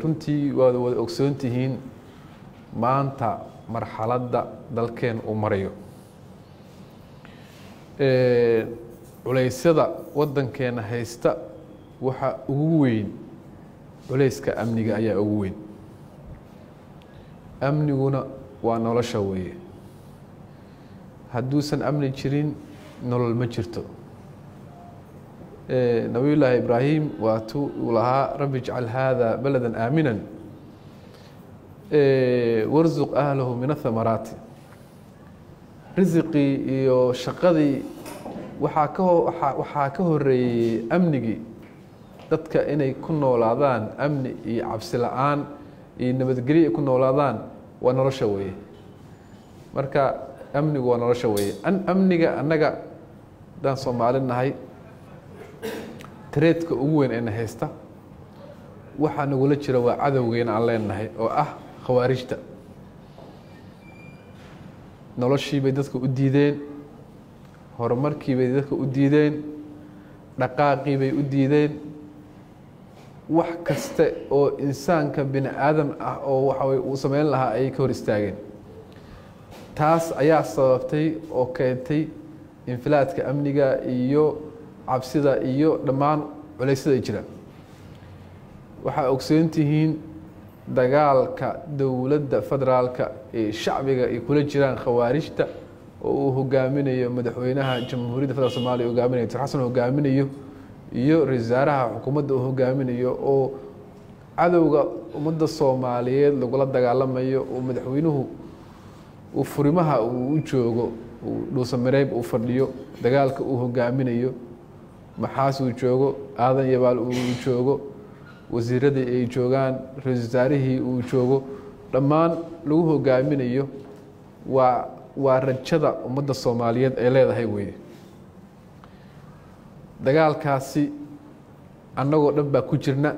runtii waad wada ogsoon tihiin maanta marxaladda dalkeen uu marayo culeysyada waddankeena haysta waxa ugu weyn culeyska amniga ayaa ugu weyn amniguna waa nolosha weeye hadduusan amni jirin nolol ma jirto nabiyullaahi ibraahim waatuu uu lahaa rabbi ijcal haada balada aaminan warsuq ahlahu min athamaraati risiqii iyo shaqadii waxaa ka waxaa ka horeeyey amnigii dadka inay ku noolaadaan amni iyo cabsi la-aan iyo nabadgelyo ay ku noolaadaan waa nolosha weeye marka amnigu waa nolosha weeye amniga annaga haddaan soomaali nahay tareedka ugu weyn eena haysta waxaa nagula jira waa cadowgeena aan leenahay oo ah khawaarijta noloshii bay dadka u diideen horumarkii bay dadka u diideen dhaqaaqii bay u diideen wax kaste oo insaanka bini aadam ah oo waxawey uu sameyn lahaa ayay ka hor istaageen taas ayaa sababtay oo keentay infilaadka amniga iyo cabsida iyo dhammaan culeysyada ay jiraan waxaa ogsoon tihiin dagaalka dowladda federaalka ee shacbiga ay kula jiraan khawaarijta oo uu hogaaminayo madaxweynaha jamhuuriyadda federal somaaliya hogaaminayo dr xasan hogaaminayo iyo ra-isul wasaaraha xukuumadda uu hogaaminayo oo cadowga ummadda soomaaliyeed lagula dagaalamayo oo madaxweynuhu uu furimaha uu u joogo dhuusamareeb uu fadhiyo dagaalka uu hogaaminayo maxaas uu joogo aadan yabaal uu joogo wasiiradii ay joogaan ra-isul wasaarihii uu joogo dhammaan lagu hogaaminayo waa waa rajada ummadda soomaaliyeed ay leedahay weye dagaalkaasi annagoo dhan baa ku jirna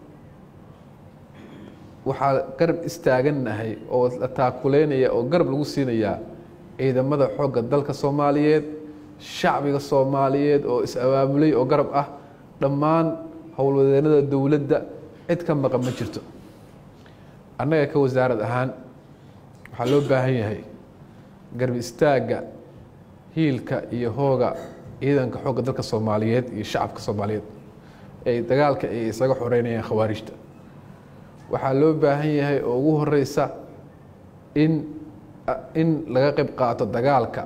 waxaa garab istaagannahay oo la taakuleynaya oo garab lagu siinayaa ciidamada xoogga dalka soomaaliyeed shacbiga soomaaliyeed oo is-abaabulay oo garab ah dhammaan howlwadeenada dowladda cid ka maqan ma jirto annaga ka wasaarad ahaan waxaa loo baahan yahay garab istaagga hiilka iyo hooga ciidanka xoogga dalka soomaaliyeed iyo shacabka soomaaliyeed ee dagaalka ay isaga xoreynayaan khawaarijta waxaa loo baahan yahay oo ugu horeysa in in laga qeyb qaato dagaalka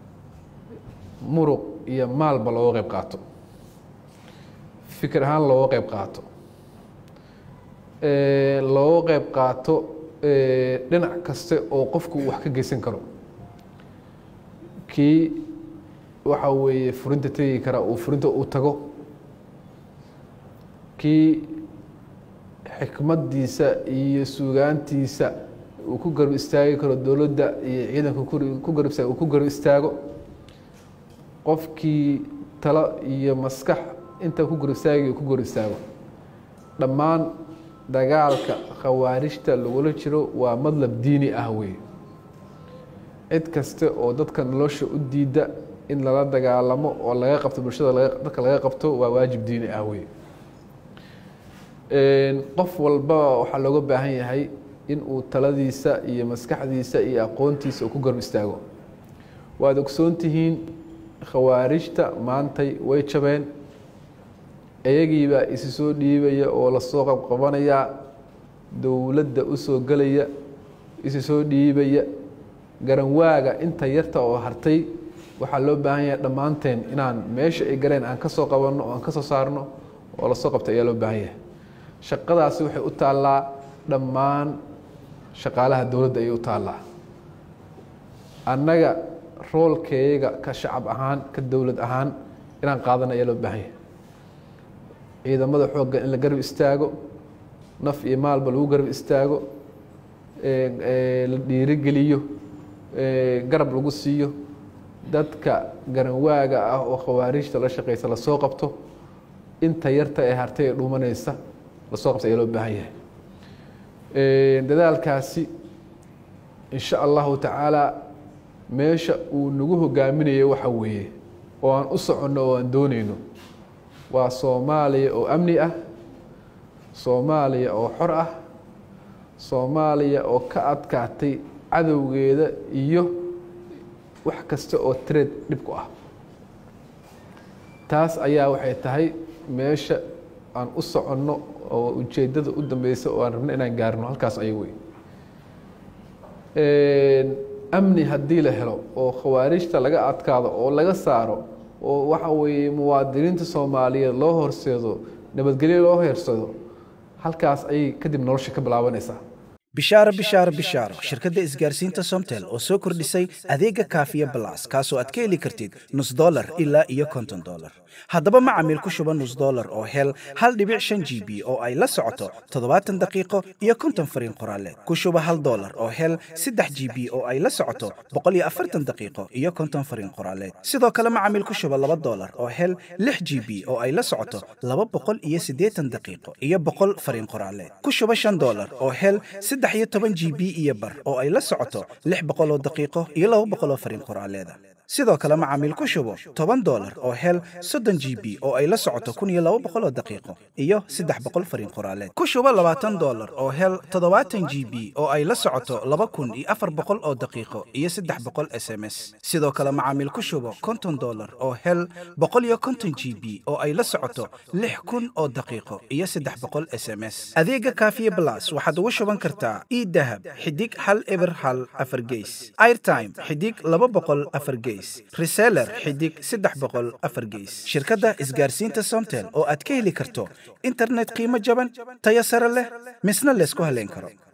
muruq iyo maalba looga qeyb qaato fikir ahaan looga qeyb qaato looga qeyb qaato dhinac kaste oo qofku wax ka geysan karo kii waxa weeye furinta tegi kara uu furinta u tago kii xikmaddiisa iyo suugaantiisa uu ku garab istaagi karo dowladda iyo ciidanka ku garab uu ku garab istaago qofkii talo iyo maskax inta ku garab istaagi ku garab istaago dhammaan dagaalka khawaarijta lagula jiro waa madlab diini ah wey cid kaste oo dadka nolosha u diida in lala dagaalamo oo laga qabto bulshada dadka laga qabto waa waajib diini ah wey qof walbaba waxaa looga baahan yahay in uu taladiisa iyo maskaxdiisa iyo aqoontiisa uu ku garab istaago waad ogsoon tihiin khawaarijta maantay way jabeen iyagiibaa isi soo dhiibaya oo lasoo qabqabanaya dowladda usoo gelaya isi soo dhiibaya garanwaaga inta yarta oo hartay waxaa loo baahan yahay dhammaanteen inaan meesha ay galeen aan ka soo qabanno oo aan ka soo saarno oo lasoo qabta ayaa loo baahan yahay shaqadaasi waxay u taallaa dhammaan shaqaalaha dowladda ayay u taallaa annaga roolkeyaga ka shacab ahaan ka dowlad ahaan inaan qaadana ayaa loo baahan yahay ciidamada xoogga in la garab istaago naf iyo maalba lagu garab istaago la dhiirigeliyo garab lagu siiyo dadka garanwaaga ah oo khawaarijta la shaqeysa lasoo qabto inta yarta ee hartay ee dhuumanaysa lasoo qabta ayaa loo baahan yahay dadaalkaasi insha allahu tacaala meesha uu nagu hogaaminayo waxa weeye oo aan u soconno oo aan dooneyno waa soomaaliya oo amni ah soomaaliya oo xor ah soomaaliya oo ka adkaatay cadowgeeda iyo wax kasta oo trade dhib ku ah taas ayaa waxay tahay meesha aan u soconno oo ujeeddada u dambeysa oo aan rabno inaan gaarno halkaas aya wey amni haddii la helo oo khawaarijta laga adkaado oo laga saaro oo waxa weeye muwaadiniinta soomaaliyeed loo horseedo nabadgelyo loo heersado halkaas ayay kadib nolosha ka bilaabanaysaa bishaaro bishaaro bishaaro shirkadda isgaarsiinta somtel oo soo kordhisay adeega kaafiya balas kaasoo aad ka heli kartid nus dolar ilaa iyo konton dolar haddaba macamiil ku shuba nus dolar oo hel hal dhibic shan g b oo ay la socoto toddobaatan daqiiqo iyo konton fariin qoraaleed ku shuba hal dolar oo hel saddex g b oo ay la socoto boqol iyo afartan daqiiqo iyo konton fariin qoraaleed sidoo kale macamiil ku shuba laba dolar oo hel lix g b oo ay la socoto laba boqol iyo siddeetan daqiiqo iyo boqol fariin qoraaleed ku shuba shan dolar oo hel saddex iyo toban g b iyo bar oo ay la socoto lix boqol oo daqiiqo iyo laba boqol oo fariin qoraaleeda sidoo kale macaamiil ku shubo toban dolar oo hel soddon g b oo ay la socoto kun iyo laba boqol oo daqiiqo iyo saddex boqol fariin qoraaleed ku shubo labaatan dolar oo hel toddobaatan g b oo ay la socoto laba kun iyo afar boqol oo daqiiqo iyo saddex boqol s m s sidoo kale macaamiil ku shubo konton dolar oo hel boqol iyo konton g b oo ay la socoto lix kun oo daqiiqo iyo saddex boqol s m s adeega kaafiye blas waxaad ugu shuban kartaa idahab xidig hal eber hal afar geys airtime xidig laba boqol afar geys reseller xidig saddex boqol afar geys shirkadda isgaarsiinta somtel oo aad ka heli karto internet qiimo jaban tayo sare leh misna laysku haleyn karo